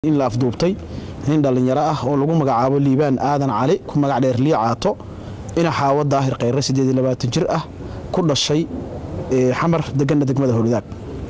in la afduubtay nin dhallinyaro ah oo lagu magacaabo liibaan aadan cali ku magac dheer lii caato ina xaawo daahir khayre jir ah ku dhashay xamar deganna degmada howladaag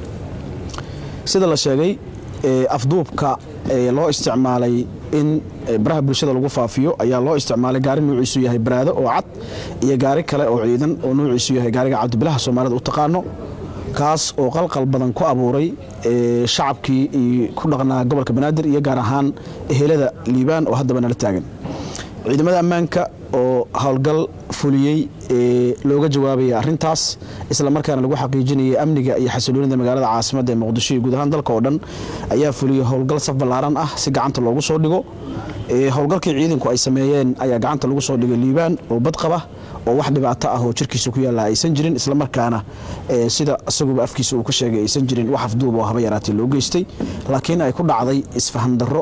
sida la sheegay afduubka loo isticmaalay in baraha bulshada lagu faafiyo ayaa loo isticmaalay gaari nuuciisu yahay baraado oo cad iyo gaari kale oo ciidan oo nuuciisu yahay gaariga cabdibilaha soomaalida u taqaano kaas oo qalqal badan ku abuuray shacabkii ku dhaqnaa gobolka banaadir iyo gaar ahaan ehelada liibaan oo haddaba nala taagan ciidamada ammaanka oo howlgal fuliyey looga jawaabaya arintaas islamarkaana lagu xaqiijinayay amniga iyo xasiloonida magaalada caasimada ee muqdisho iyo guud ahaan dalka oo dhan ayaa fuliyey howlgal saf ballaaran ah si gacanta loogu soo dhigo howlgalkii ciidanku ay sameeyeen ayaa gacanta lagu soo dhigay liibaan oo badqaba oo wax dhibaato ah oo jirkiisa ku yaalla aysan jirin islamarkaana sida isaguba afkiisa uu ka sheegay aysan jirin wax afduub oo haba yaraatee loo geystay laakiin ay ku dhacday isfaham darro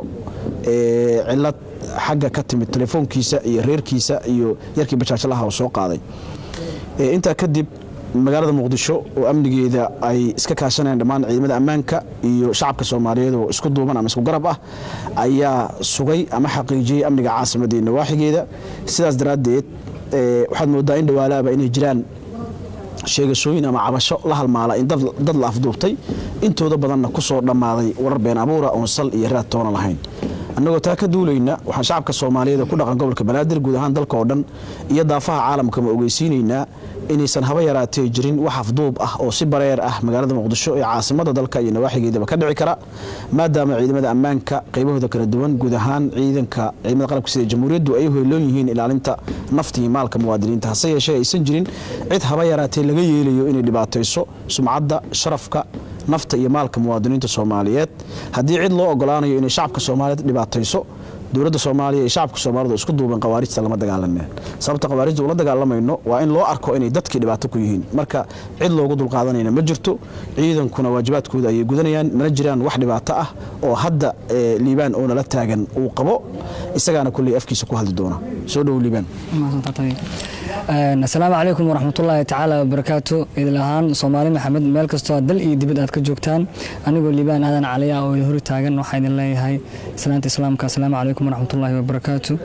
cilad xagga ka timid telefoonkiisa iyo reerkiisa iyo yarkii bajaajlaha oo soo qaaday intaa kadib magaalada muqdisho oo amnigeeda ay iska kaashanayaan dhammaan ciidamada ammaanka iyo shacabka soomaaliyeed oo isku duuban ama isku garab ah ayaa sugay ama xaqiijiyey amniga caasimadda iyo nawaaxigeeda sidaas daraaddeed waxaad moodaa in dhawaalaaba inay jiraan sheegashooyin ama cabasho la halmaala in dad la afduubtay intooda badanna ku soo dhammaaday warar been abuura oon sal iyo raad toona lahayn annagoo taa ka duulayna waxaan shacabka soomaaliyeed ee ku dhaqan gobolka banaadir guud ahaan dalka oo dhan iyo daafaha caalamkama ogeysiinaynaa inaysan haba yaraatee jirin wax afduub ah oo si bareer ah magaalada muqdisho ee caasimada dalka iyo nawaaxigeedaba ka dhici kara maadaama ciidamada ammaanka qaybahooda kala duwan guud ahaan ciidanka ciidamada qalabka sida jamhuuriyaddu ay hoyloon yihiin ilaalinta nafta iyo maalka muwaadiniinta hase yeeshee aysan jirin cid haba yaraatee laga yeelayo inay dhibaatayso sumcadda sharafka nafta iyo maalka muwaadiniinta soomaaliyeed haddii cid loo ogolaanayo inay shacabka soomaaliyeed dhibaatayso dowladda soomaaliya iyo shacabka soomaalida isku duuban khawaarijta lama dagaalameen sababta khawaarijta ula dagaalamayno waa in loo arko inay dadkii dhibaato ku yihiin marka cid loogu dulqaadanayna ma jirto ciidankuna waajibaadkooda ayay gudanayaan mana jiraan wax dhibaato ah oo hadda liibaan oo nala taagan uu qabo isagaana kulley afkiisa ku hadli doona soo dhow liibaan asalaamu calaykum waraxmatullaahi tacaala wabarakaatu idil ahaan soomaali maxamed meel kastoo dal iyo dibad aad ka joogtaan anigoo liibaan aadan caliya oo hori taagan waxaa idin leeyahay islaanta islaamka asalaamu calaykum waraxmatullaahi wabarakaatu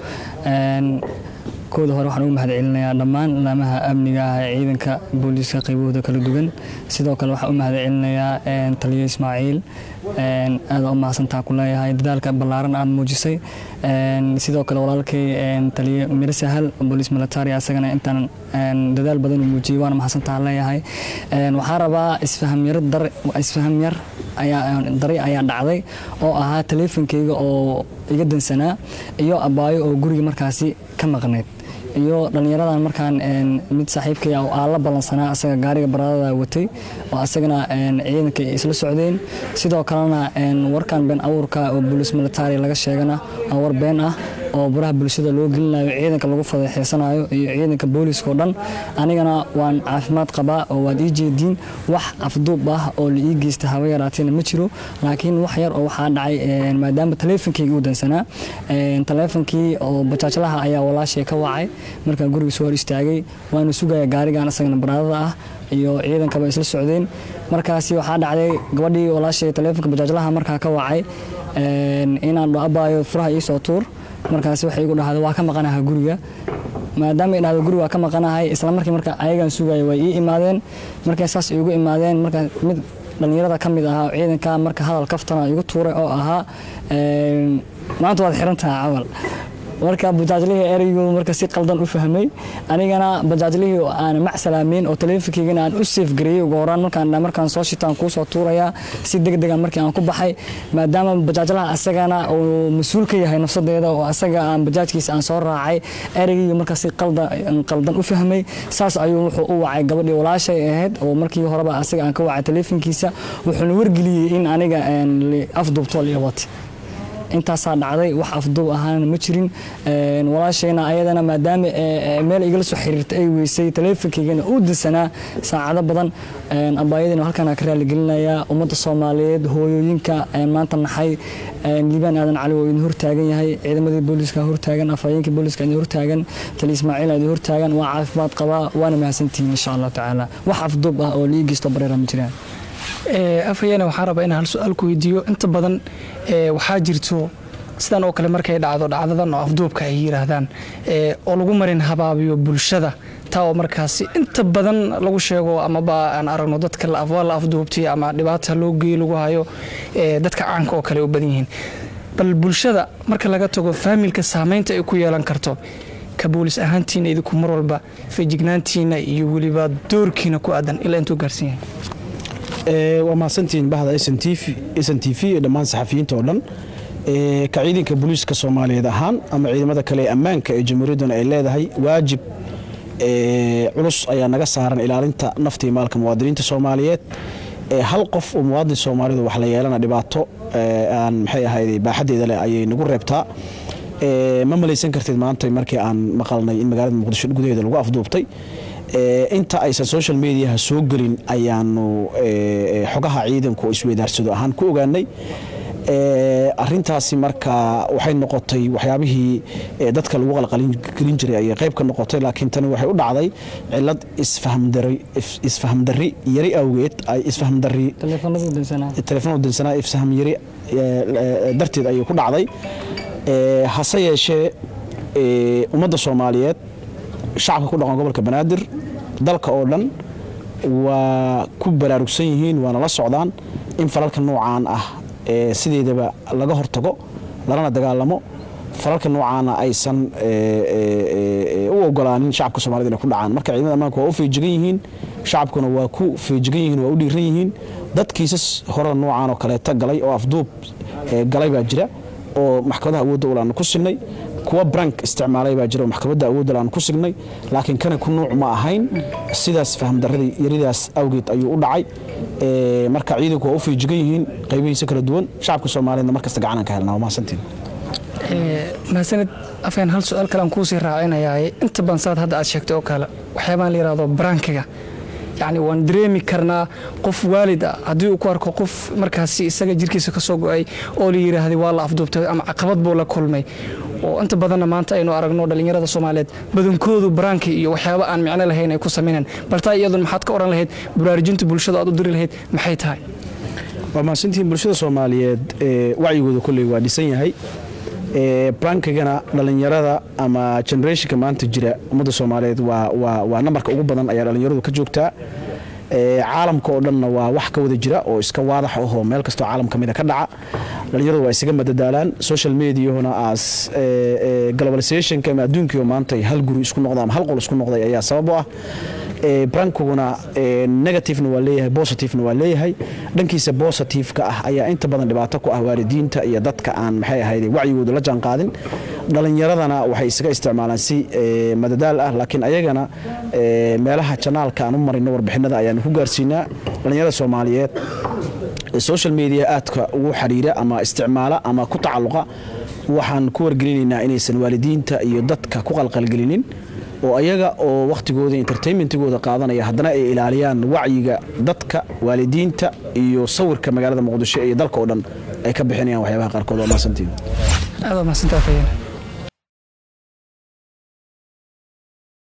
kooda hore waxaan ugu mahad celinayaa dhammaan laamaha amniga ah ee ciidanka booliiska qaybahooda kala duwan sidoo kale waxaan u mahad celinayaa taliyo ismaaciil aada u mahadsantaa ku leeyahay dadaalka ballaaran aad muujisay sidoo kale walaalkay taliyo miro sahal booliis military asagana intaan dadaal badan u muujiyey waana mahadsantaa leeyahay waxaan rabaa isfahamyar dar isfaham yar ayaa dari ayaa dhacday oo ahaa taleefonkeyga oo iga dansanaa iyo abaayo oo guriga markaasi ka maqnayd iyo dhallinyaradan markaan mid saaxiibkay oo aan la ballansanaa asaga gaariga baradada watay oo asagana ciidanka isla socdeen sidoo kalena warkan been abuurka oo booliis military laga sheegana waa war been ah oo baraha bulshada loo gelinayo ciidanka lagu fadeexeysanayo iyo ciidanka booliiska oo dhan anigana waan caafimaad qabaa oo waad ii jeediin wax afduub ah oo la ii geysta haba yaraateena ma jiro laakiin wax yar oo waxaa dhacay maadaama taleefonkeyga u dansanaa taleefonkii oo bajaajlaha ayaa walaashay ka wacay markaa guriga soo hor istaagay waanu sugaya gaarigan asagana baraadada ah iyo ciidankaba isla socdeen markaasi waxaa dhacday gabadhii walaashay taleefonka bajaajlaha markaa ka wacay inaan abaayo furaha iisoo tuur markaasi waxay igu dhahday waa ka maqanaha guriga maadaama ay dhahdo guriga waa ka maqanahay isla markii marka ayagan sugaya way ii imaadeen markay saas igu imaadeen marka mid dhallinyarada ka mid ahaa ciidanka marka hadal kaftana igu tuuray oo ahaa maanta waad xiran tahay camal marka bajaajlihii ereygu marka si qaldan u fahmay anigana bajaajlihii aan macsalaamayn oo taleefonkeygana aan u seef gareeyey ugu horaan markaan markaan soo shitaan kuu soo tuurayaa si degdega markii aan ku baxay maadaama bajaajlaha asagana uu mas-uul ka yahay nafsadeeda oo asaga aan bajaajkiisa aan soo raacay ereygii marka si qaldan u fahmay saas ayuu wuxuu u wacay gabadhii walaashay ahayd oo markii horeba asaga aan ka wacay taleefonkiisa wuxuuna wargeliyey in aniga afduubtool iyo wati intaasaa dhacday wax afduub ahaana ma jirin walaashayna ayadana maadaama meel igala soo xiriirta ay weysay taleefonkaygana uu dansanaa saacado badan abaayadina halkaan ka raaligelinayaa ummadda soomaaliyeed hooyooyinka maanta naxay liibaan aadan cali oo idin hortaagan yahay ciidamadii booliiska hortaagan afhayeenkii booliiska idin hortaagan tali ismaaciil idin hortaagan waa caafimaad qabaa waana mahadsantihiin insha allahu tacaala wax afduub ah oo liigeysto bareera ma jiraan afhayeene waxaan rabaa inaan hal su-aal ku weydiiyo inta badan waxaa jirto sidan oo kale markay dhacdo dhacdadan oo afduubka ay yiraahdaan oo lagu marin habaabiyo bulshada taa oo markaasi inta badan lagu sheego amaba aan aragno dadka waa la afduubtay ama dhibaata loo geey lagu hayo dadka caanka oo kale u badan yihiin bal bulshada marka laga tago faamilka saameynta ay ku yeelan karto ka boolis ahaantiina idinku mar walba feejignaantiina iyo weliba doorkiina ku aadan ilaa intuu gaarsan yahay waa mahadsantihiin bahda s n t v iyo dhammaan saxafiyiinta oo dhan ka ciidanka booliiska soomaaliyeed ahaan ama ciidamada kale ee ammaanka ee jamhuuriyadduna ay leedahay waajib culus ayaa naga saaran ilaalinta nafta iyo maalka muwaadiniinta soomaaliyeed hal qof oo muwaadin soomaalidu wax la yeelana dhibaato aan maxay ahayd baaxaddeeda leh ayay nagu reebtaa ma malaysan kartid maanta markii aan maqalnay in magaalada muqdisho gudaheeda lagu afduubtay inta aysan social mediaha soo gelin ayaanu xogaha ciidanku isweydaarsado ahaan ku ogaanay arintaasi marka waxay noqotay waxyaabihii dadka lagu qalqalgelin jiray ayay qayb ka noqotay laakiin tani waxay u dhacday cilad isfahamdari yari awgeed isfahamdari telefoonada dansanaa ifsaham yari darteed ayay ku dhacday hase yeeshee ummadda soomaaliyeed shacabka ku dhaqan gobolka banaadir dalka oo dhan waa ku baraarugsan yihiin waana la socdaan in falalka noocaan ah sideedaba laga hortago lalana dagaalamo falalka noocaana aysan u ogolaanin shacabka somalida inay ku dhacaan marka ciidamada ammaanka waa u feejigan yihiin shacabkuna waa ku feejigan yihiin waa u dhiiran yihiin dad kiisas hore noocaan oo kaleeta galay oo afduub galay baa jira oo maxkamadaha awoodda ulaanu ku signay kuwa brank isticmaalay baa jira oo maxkamadda awoodda ulaanu ku signay laakiin kana ku nuuc ma ahayn sidaas fahamdaradii yaridaas awgeed ayuu u dhacay marka ciidanku waa u feejigan yihiin qaybihiisa kala duwan shacabka soomaaliyeedna markasta gacanaan ka helnaa waa mahadsantiin mahadsanid afeen hal su-aal kale aan kuusii raacinayaa inta badan saad hadda aad sheegtay oo kale waxyaabaan la yidhahdo brankiga yacni waan dareemi karnaa qof waalid ah haddii uu ku arko qof markaasi isaga jirkiisa ka soo go-ay oo la yidhaahday waa la afduubtay ama caqabad buu la kulmay oo inta badanna maanta aynu aragno dhallinyarada soomaaliyeed badankoodu baraanki iyo waxyaabo aan micno lahayn ay ku samaynaan baltaa iyadun maxaad ka odhan lahayd baraarujinta bulshada aad u diri lahayd maxay tahay waa mahadsantihiin bulshada soomaaliyeed wacyigooda kolley waa dhisan yahay brankigana dhallinyarada ama generationka maanta jira ummadda soomaaliyeed waa nambarka ugu badan ayaa dhallinyaradu ka joogtaa caalamka oo dhanna waa wax ka wada jira oo iska waadax ahoo meel kastoo caalam ka mida ka dhaca dhallinyaradu waa isaga madadaalaan social mediahuna as globalizationka ama adduunkiio maanta hal guri isku noqda ama hal qol isku noqday ayaa sabab u ah brankiguna negativena waa leeyahay positivena waa leeyahay dhankiisa positiveka ah ayaa inta badan dhibaato ku ah waalidiinta iyo dadka aan maxay ahayd wacyigooda la jaan qaadin dhalinyaradana waxay isaga isticmaalaan si madadaal ah laakiin ayagana meelaha janaalka aan u marino warbixinada ayaanu ku gaarsiinaa dhalinyarada soomaaliyeed social media aadka ugu xiriira ama isticmaala ama ku tacalluqa waxaan ku wargelinaynaa inaysan waalidiinta iyo dadka ku qalqalgelinin oo ayaga oo wakhtigooda entertainmentigooda qaadanaya haddana ay ilaaliyaan wacyiga dadka waalidiinta iyo sawirka magaalada muqdisho iyo dalka oo dhan ay ka bixinayaan waxyaabaha qaarkood waa mahadsantiin aad waa mahadsantaa fayeen